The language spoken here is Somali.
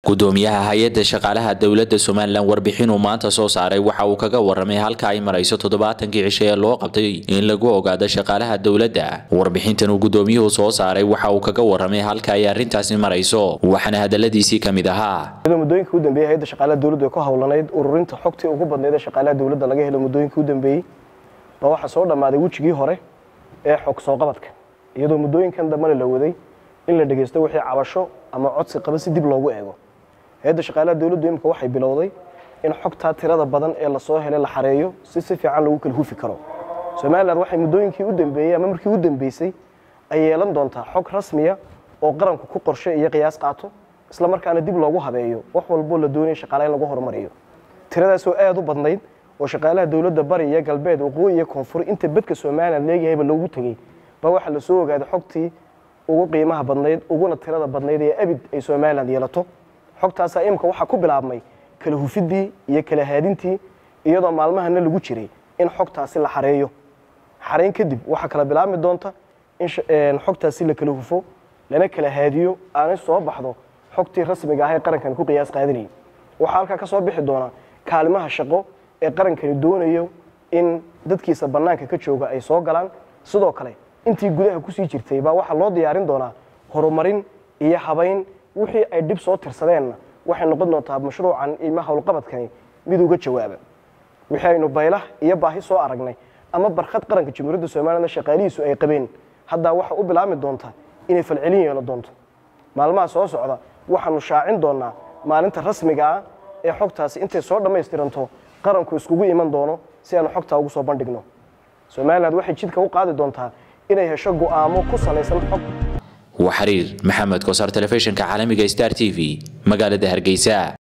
gudoomiyaha hay-adda shaqaalaha dowladda somalilan warbixin uu maanta soo saaray waxa uu kaga waramay halka ay marayso toddobaatankii cisho ee loo qabtay in lagu ogaado shaqaalaha dowladda warbixintan uu gudoomiyuhu soo saaray waxa uu kaga waramay halka ay arrintaasi marayso waxaana hadaladiisii ka mid ahaa muddooyinka u dambeeyay hay'adda shaqaalaha dowladda ee ku howlanayd ururinta xogtii ugu badnayd ee shaqaalaha dowladda laga helo muddooyinka u dambeeyey baa waxaa soo dhammaaday wejigii hore ee xog soo qabadka iyadoo muddooyinkan dambena la waday in la dhegeysto wixii cabasho ama codsi qaba si dib loogu eego hay-adda shaqaalaha dowladdu imika waxay bilowday in xogtaa tirada badan ee lasoo helay la xareeyo si si fiican lagu kala hufi karo somalilan waxay muddooyinkii u dambeeyey ama markii u dambeysay ay yeelan doontaa xog rasmiya oo qaranku ku qorshe iyo qiyaas qaato isla markaana dib loogu habeeyo wax walboo la doonaya shaqaalaha in lagu horumariyo tiradaasoo aada u badnayd oo shaqaalaha dowladda bari iyo galbeed waqooyi iyo koonfur inta bedka somalilan leegayahayba loogu tegey baa waxaa lasoo ogaaday xogtii ugu qiimaha badnayd uguna tirada badnayd ee abid ay somalilan yeelato xogtaasaa imika waxaa ku bilaabmay kala hufidii iyo kala haadintii iyadoo maalmahana lagu jiray in xogtaasi la xareeyo xareyn kadib waxaa kala bilaabmi doonta in xogtaasi la kala hufo lana kala haadiyo aanay soo baxdo xogtii rasmiga ah ee qarankani ku qiyaas qaadanayay waxaa halkaa ka soo bixi doona kaalimaha shaqo ee qarankani doonayo in dadkiisa bannaanka ka jooga ay soo galaan sidoo kale intii gudaha kusii jirtay baa waxaa loo diyaarin doonaa horumarin iyo habayn wixii ay dhib soo tirsadeenna waxay noqon doontaa mashruucan ima howlqabadkani mid uga jawaaba wixii aynu baylah iyo baahi soo aragnay ama barkhad qaranka jamhuuriyadda somalilan shaqaalihiisu ay qabeen haddaa waxa u bilaabmi doonta inay falcelin yeelo doonto maalmaha soo socda waxaanu shaacin doonaa maalinta rasmiga ah ee xogtaasi intay soo dhammaystiranto qaranku iskugu iman doono si aanu xogtaa ugu soo bandhigno somalilan waxay jidka u qaadi doontaa inay hesho go'aamo ku salaysan xog waa xiriir maxamed koosar telefishinka caalamiga star t v magaalada hargeysa